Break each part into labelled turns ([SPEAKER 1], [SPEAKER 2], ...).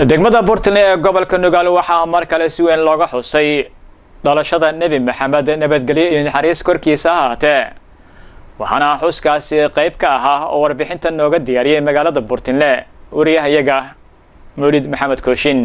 [SPEAKER 1] degmada puntland ee gobolka nugaal waxaa mar kale si weyn looga xusay dhalashada nebi maxamed nabadgelyo iyo naxariis korkiisa ahaatee waxaana xuskaasi qayb ka ahaa oo warbixinta nooga diyaariyay magaalada puntland wariyahayaga mawlid maxamed kooshin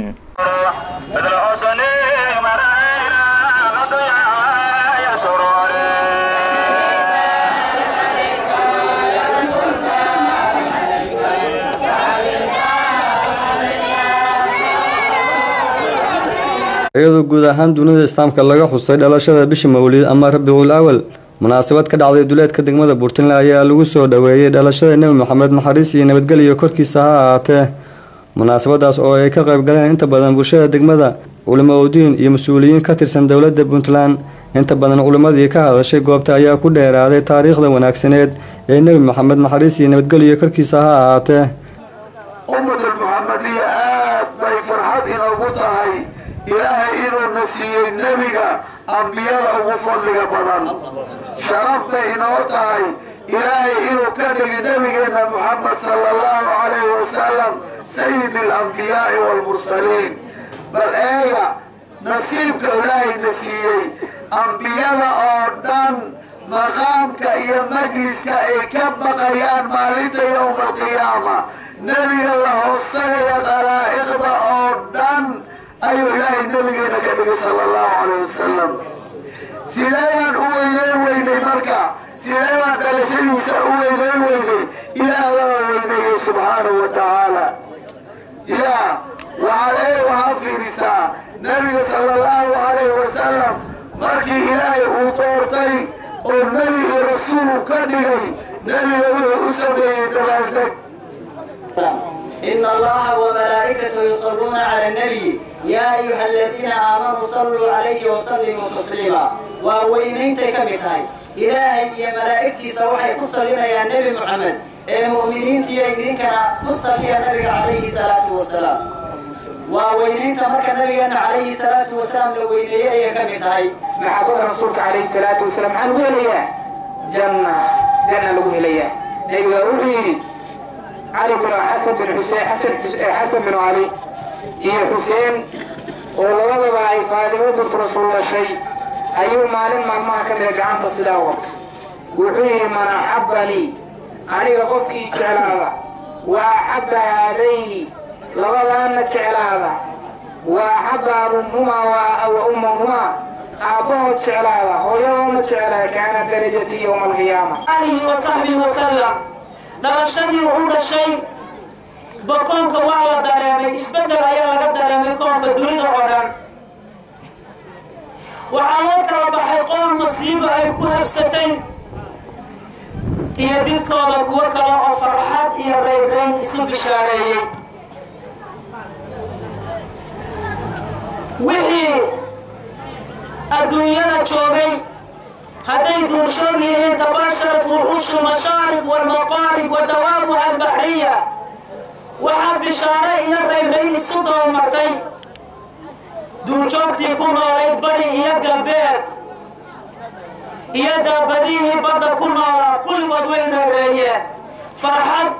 [SPEAKER 2] iyadoo guud ahaan dunida islaamka laga xusay dhalashada bisha mawlid ama rabiicul awal munaasabad ka dhacday duleedka degmada puntland ayaa lagu soo dhaweeyey dhalashada nebi maxamed naxariis iyo nabadgelyo korkiisa ha ahaatee munaasabadaas oo ay ka qayb galeen inta badan bulshada degmada culimo udiin iyo mas-uuliyiin ka tirsan dowladda puntland inta badan culimmadii ka hadashay goobta ayaa ku dheeraaday taariikhda wanaagsaneed ee nebi maxamed naxariis iyo nabadgelyo korkiisa ha ahaatee
[SPEAKER 3] ummatul muxamadiya aad bay farxad inoogu tahay ilaahay inuuna siiyey nebiga ambiyada ugu fadliga badan sharaf bay inoo tahay ilaahay inuu ka dhigi nebigeenna muxamed sala allahu calayhi wasalam sayid alambiyaai waalmursaliin bal eega nasiibka ilaahayna siiyey ambiyada oo dhan maqaamka iyo majliska ay ka baqayaan maalinta yowma alqiyaama nebiga la hoostagaya qalaa'iqda oo dhan ayuu ilaahay nebigeena ka dhigay sala allahu calayh wasalam sideebaan u weyneyn weynay marka sideebaan dhalashadiisa u weyneyn weynay ilaah baa weyneeyey subxaanahu wa tacaala yaa waxaad ee waxaa fiirisaa nebiga sala allahu calayhi wasalam markii ilaahay uu doortay oo nebi iyo rasuulu ka dhigay nebiga wuxuu u sameeyey dabaaldeg
[SPEAKER 4] إن الله وملائكته يصلون على النبي يا أيها الذين آمنوا صلوا عليه وسلموا تسليما ووينين تكمتهاي إلهي يا ملائكتي سوحي قصلنا يا نبي محمد المؤمنين تيا إذن كان قصل يا نبي عليه الصلاة والسلام ووينين تمرك نبينا عليه الصلاة والسلام لو وينيه يا كمتهاي
[SPEAKER 5] محبة رسولك عليه الصلاة والسلام عن ويليا جنة جنة لو ويليا نبي روحي علي بن حسن بن حسين حسن حسن بن علي iyo xuseen oo labadaba ay faadimo bint rasuul dhashay ayuu maalin maalmaha ka mida gacanta sidaa wata wuxuu yidhi man axabbanii aniga qofkii jeclaada wa axabba haadayni labadaanna jeclaada wa axabba abumhumaa wa ummahumaa aabbahood jeclaada hooyadoodna jeclaada kaana darajatii yowma alqiyaama
[SPEAKER 4] alihi wasaxbihi wasalam dhalashadii u dhashay ba koonka waa la dareemay isbeddel ayaa laga dareemay koonka dunida oo dhan waxaa loo kala baxay qoon masiibo ay ku habsatay iyo didkooda kuwo kale oo farxad iyo rayrayn isu bishaareeyey wixii adduunyada joogay hadday duurshoog yihiin tabaasharat wuxuushu lmashaariq waalmaqaarib wa dawaabuha albaxriya waxaa bishaare iyo rayrayn isu dabamartay duurjoogtii ku noolayd bari iyo galbeed iyo daabadihii badda ku noolaa kulligood way rayreeyeen farxad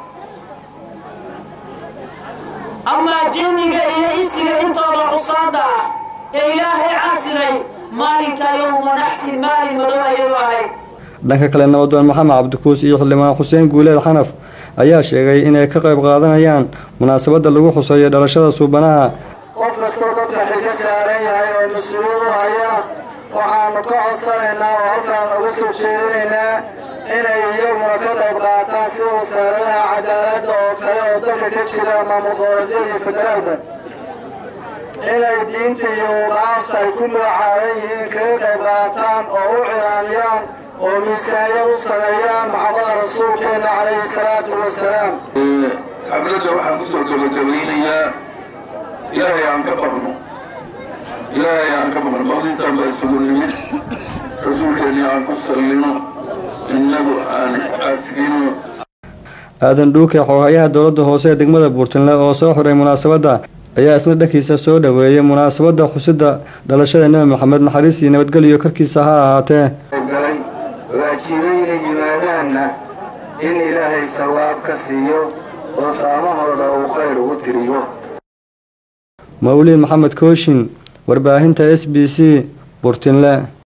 [SPEAKER 4] amaa jinniga iyo isiga intooda cusaada ah ee ilaahay caasiday maalinka yowma naxsin maalin madow ayay ahayd
[SPEAKER 2] dhanka kale nabadoon maxamed cabdikuus iyo xildhibaan xuseen guuleed xanaf ayaa sheegay inay ka qayb qaadanayaan munaasabadda lagu xuseeyo dhalashada suubanaha
[SPEAKER 3] qof kastoo dadka xilka saaran yahay oo mas-uuliyad u haya waxaanu ka codsanaynaa oo halkaan uga soo jeedinaynaa inay iyaguna ka qayb qaataan sida wasaaradaha cadaaladda oo kale oo dalka ka jira maamul goboleedyada iyo federaalka inay diinta iyo waqaafta ay ku magacaaban yihiin kaga qayb qaataan oo u cilaamiyaan oo miisaaniya u sameeyaan maxabada rasuulkeena calayhi salaatu wasalaam
[SPEAKER 6] xafladda waxaan kusoo gabagabaynayaa ilaahay aan ka baqno ilaahay aan ka baqno baqdiisaan baa isugu nimid rasuulkeennii aan ku sallino innagu aan iscaafino
[SPEAKER 2] aadan dhuuke xoogayaha dowladda hoose ee degmada puntland oo soo xiray munaasabadda ayaa isna dhankiisa soo dhaweeyay munaasabadda xusidda dhalashada nebi maxamed naxariis iyo nabadgelyo korkiisa ha ahaatee
[SPEAKER 3] galay waajibayna yimaadaanna in ilaahay sawaab ka siiyo oo saamahooda uu khayr ugu tiriyo
[SPEAKER 2] mawlid maxamed kooshin warbaahinta s b c burtinle